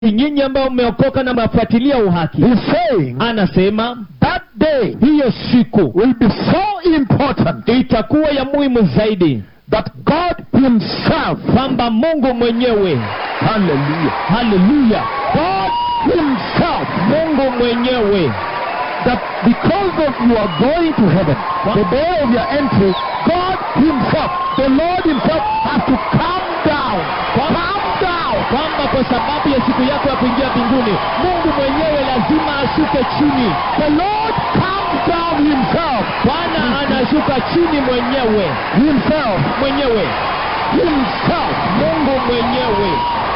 nyinyi ambao mmeokoka na mnafuatilia uhaki He's saying anasema that day hiyo siku will be so important itakuwa ya muhimu zaidi that God Himself, kwamba mungu mwenyewe hallelujah, haleluya God Himself, mungu mwenyewe that because of you are going to heaven, the day of your entry, God Himself, the Lord Himself has to come down, come down, kwamba kwa sababu ya siku yako ya kuingia mbinguni mungu mwenyewe lazima ashuke chini the Lord comes down Himself, bwana anashuka chini mwenyewe Himself, mwenyewe Himself, mungu mwenyewe